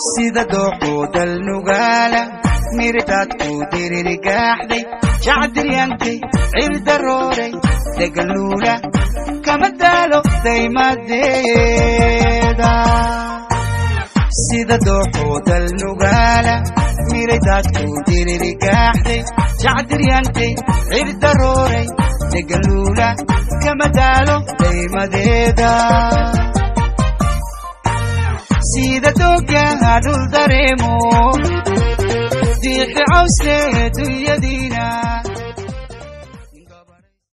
sida dooxuu dalnugaala miritaad ku diririgaaxday jacdiryantay cirdarooray degaluula kama daalo daymadeeda sida dooxuu dalnugaala miritaad ku diririgaaxday jacdiryantay cirdarooray degaluula kama daalo daymadeeda sida doogyaha dhul dareemo diixi cawsle dunyadiina